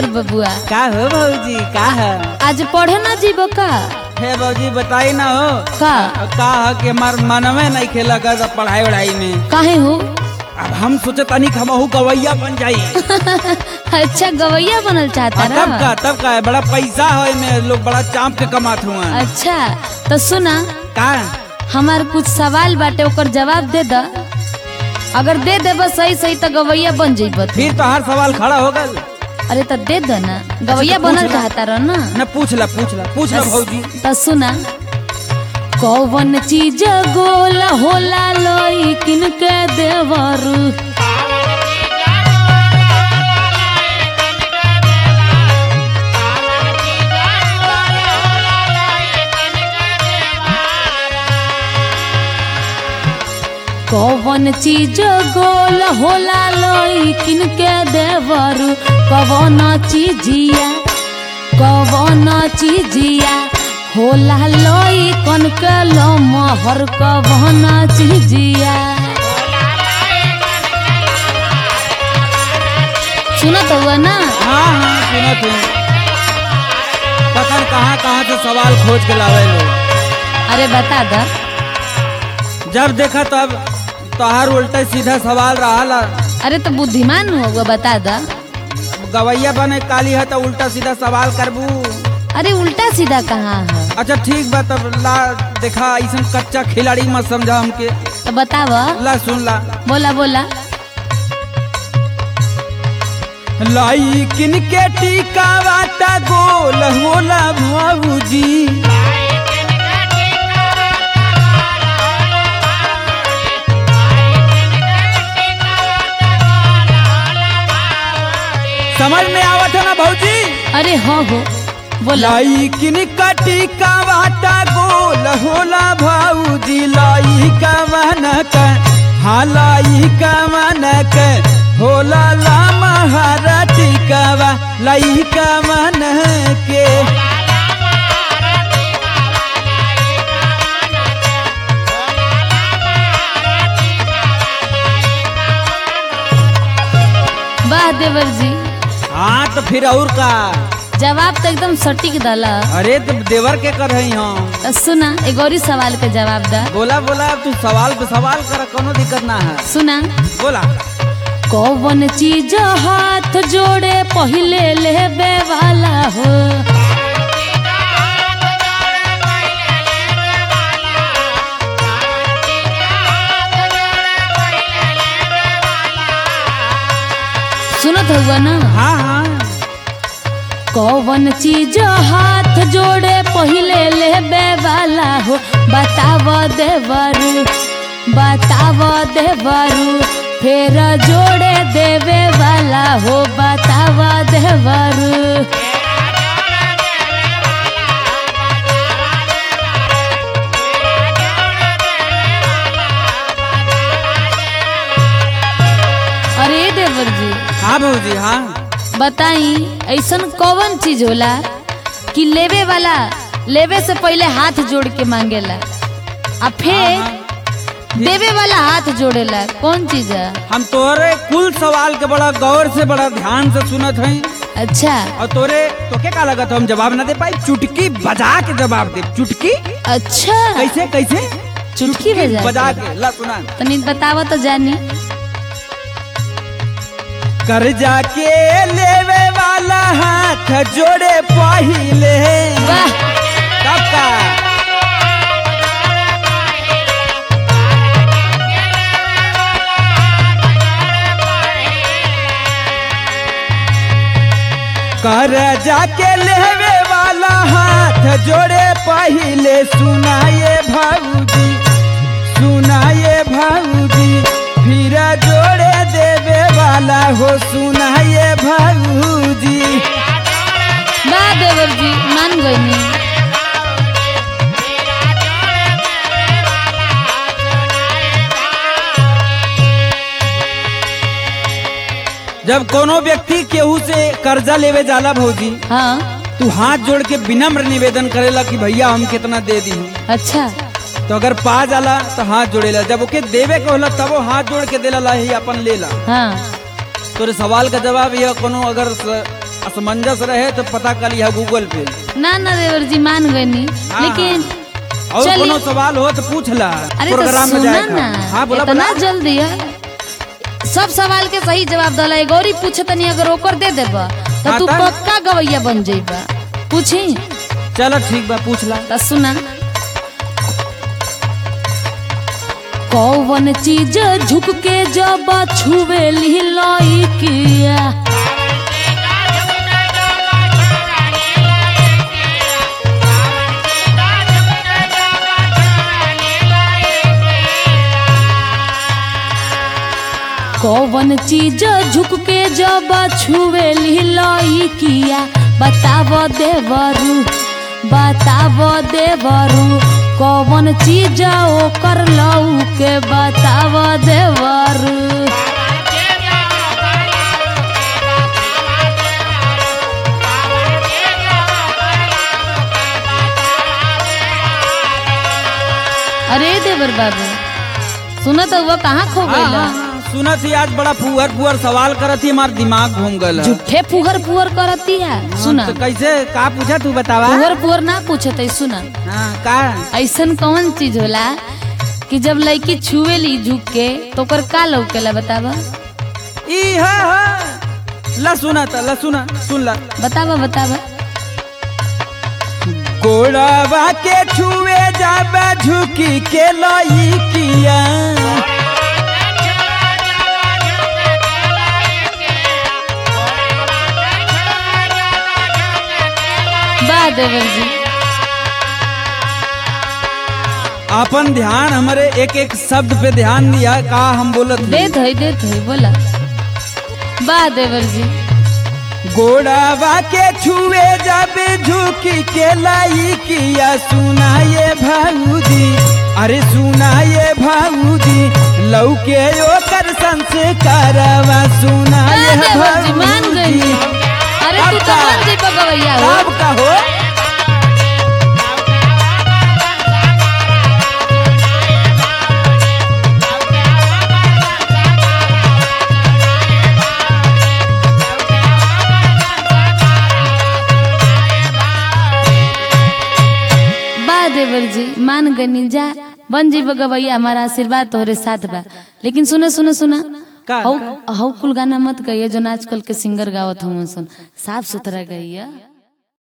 देवर बबुआ का हो भौजी का है आज पढ़े ना जीबो का हे भौजी बताई ना हो का का है कि हमार मनवे नहीं खेला कर पढ़ाई वढ़ाई में काहे हो अब हम सोचे तनी हम हमहू गवैया बन जाई अच्छा गवैया बनल चाहता और तब ना का तब का है बड़ा पैसा है में लोग बड़ा चाँप के कमात हुआ अच्छा तो सुना का हमार कुछ सवाल बाटे ओकर जवाब दे द अगर दे देबो सही सही तो गवैया बन जइबो तू। फिर तो हर सवाल खड़ा हो गल अरे तो दे दो ना गवैया तो पूछ बनल ला। चाहता रहो ना न पूछ ला पूछ ला पूछ ला भौजी तो सुना कौन चीज गोला होला लोई किनके देवरू कौन चीज गोल होला लोई किनके देवरू कौन चीजिया कौन चीजिया होला लोई कन के लो मोहर कौन चीजिया सुनत हुआ ना हाँ हाँ सुनत हूँ पता नहीं कहाँ कहाँ से सवाल खोज के लावे लोग अरे बता द जब देखा तब तोहार उल्टा सीधा सवाल रहा अरे तो बुद्धिमान होगा बता द गवैया बने काली है तो उल्टा सीधा सवाल करबू अरे उल्टा सीधा कहाँ है अच्छा ठीक बा तब ला देखा ऐसा कच्चा खिलाड़ी मत समझा हमके तो बताव ला सुन ला बोला बोला लाई किन के टीका वाटा गोल होला भाऊजी समझ में आवत है ना भौजी अरे हो हो बोला लाई किन का टीका वाटा गोल होला भाऊजी लाई का मनक हाँ लाई का मनक होला ला महारा टीकावा लाई का मन के वाह देवर जी हाँ तो फिर और का जवाब तो एकदम सटीक दला अरे तो देवर के कर रही हम तो सुना एक और ही सवाल के जवाब दा बोला बोला तू सवाल पे सवाल कर कोनो दिक्कत ना है सुना बोला कौन चीज हाथ जोड़े पहले लेबे वाला हो सुनत हुआ ना हाँ हाँ कौन चीज हाथ जोड़े पहले लेबे वाला हो बताव देवरू बताव देवरू फिर जोड़े देवे वाला हो बताव देवरू अरे देवर जी हाँ भौजी हाँ बताई ऐसन कौन चीज होला कि लेवे वाला लेवे से पहले हाथ जोड़ के मांगेला आ फिर देवे वाला हाथ जोड़ेला कौन चीज है हम तोरे कुल सवाल के बड़ा गौर से बड़ा ध्यान से सुनत हई अच्छा और तोरे तोके का लगत हम जवाब ना दे पाई चुटकी बजा के जवाब दे चुटकी अच्छा कैसे कैसे चुटकी बजा बजा के। के ला सुना तनी बतावा तो जानी कर्जा के लेवे वाला हाथ जोड़े पहिले वाह तब का कर्जा के लेवे वाला हाथ जोड़े पहिले सुनाए भाऊजी सुनाए भाऊजी फिर जोड़े देवे वाला हो सुनाए भाऊजी वाह देवर जी मान गई जब कोनो व्यक्ति केहू से कर्जा लेवे जाला भौजी हाँ तू हाथ जोड़ के विनम्र निवेदन करेला कि भैया हम कितना दे दी अच्छा तो अगर पा जाला तो हाथ जोड़ेला जब ओके देवे के होला तब वो हाथ जोड़ के देला ला ही अपन लेला हाँ तोरे सवाल का जवाब यह कोनो अगर स- असमंजस रहे तो पता कर लिया गूगल पे ना ना देवर जी मान गए नी हाँ, लेकिन और चलिए। कोनो सवाल हो तो पूछ ला अरे तो प्रोग्राम में सुना जाए ना हाँ बोला इतना बोला जल्दी है सब सवाल के सही जवाब दला है गौरी पूछे तनी अगर ओकर दे देबा तो हाँ, तू तब? पक्का गवैया बन जाइबा पूछी चलो ठीक बा पूछ ला तो सुना कौन चीज झुक के जब छुवे लाई किया कौन चीज झुक के जब छुए लाई किया बताव देवरू बताव देवरू कौन चीज ओकर लऊ के बताव देवरू अरे देवर बाबू सुना तो वो कहाँ खो हाँ, गई हाँ, हाँ, सुना थी आज बड़ा फुहर फुहर सवाल करत थी हमार दिमाग घूम गल झूठे फुहर फुहर करती है सुना तो कैसे का पूछा तू बतावा फुहर फुहर ना पूछत है सुना हाँ का ऐसन कौन चीज होला कि जब लड़की छुए ली झुक के तो ओकर का लौकेला बतावा ई हा हा ला सुना था ला सुना सुन ला बतावा बतावा गोड़ावा के छुए जाबे झुकी के लाई किया बा देवर जी अपन ध्यान हमारे एक एक शब्द पे ध्यान दिया का हम बोलत हई। देत है देत है बोला बा देवर जी गोड़ावा के छुए जाबे झुकी के लाई किया सुनाए भाऊजी अरे सुनाए भाऊजी लौके ओकर संस्कारवा बा सुनाए देवर जी मान गई भाऊजी अरे तू तो मान जी गवैया हो कब कहो बा देवर जी मान गनी जा बन जी गवैया हमारा आशीर्वाद तोहरे साथ बा लेकिन सुनो सुनो सुना का? हौ हौ कुल गाना मत गइए जो आजकल के सिंगर गावत हम सुन साफ सुथरा गइया